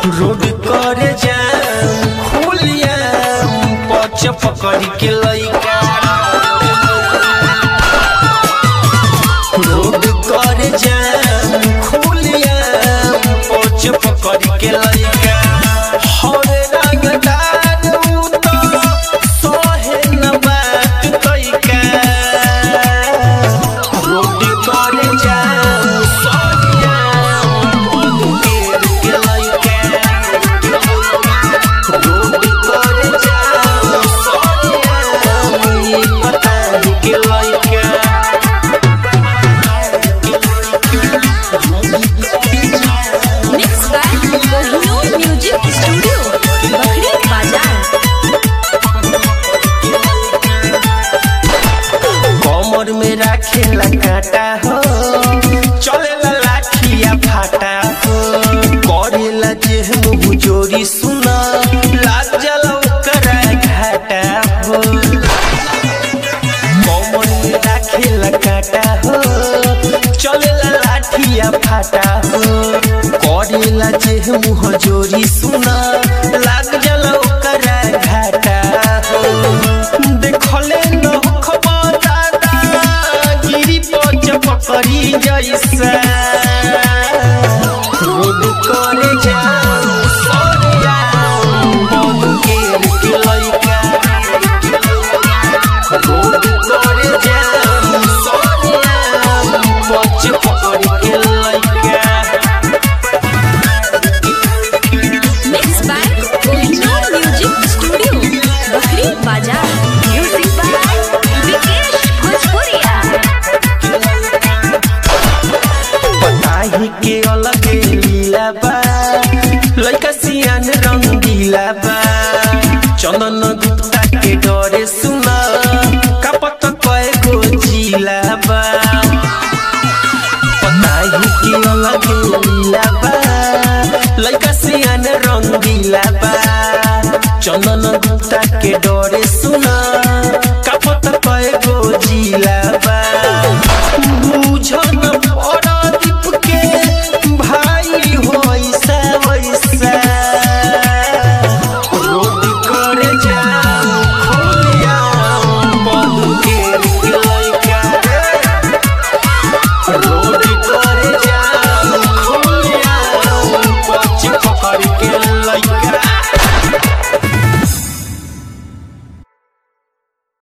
Road करे जाम खुलिया पच पकड़ के लइका रोड करे जाम खुलिया पच पकड़ के लइका हरे रंगदार उ तो सहे न बात तइका रोड करे जाम सरिया बंद के लइका रोड करे जाम सरिया पता के लइका Mixed by Kohinoor Music Studio, Bakri Bazaar. कमर में राखेला काटा हो चलेला लाठिया फाटा हो करेला जेहन बुजोरी सुना लाग जाला ओकरा घाटा हो कमर में राखेला काटा हो चलेला लाठिया फाटा हो करेला जेहन हजोरी सुना लाग जाला ओकरा घाटा हो देखले न खबर दादा गिरी पच पकड़ी जैसा रोड करे जाम सरिया बन केर के लइका रोड करे जाम सरिया पच पकड़ी के लइका Mixed by Kohinoor Music Studio, Bakri Bazaar. Music by Vikesh Bhojpuria. पताही के अलग लीला बा लइका सियान रंगीला बा चंदन गुप्ता के डरे सुना कपत कए गो जिला बा पताही के अलग लीला बा लइका सियान रंगीला बा चंदन गुप्ता के डरे सुना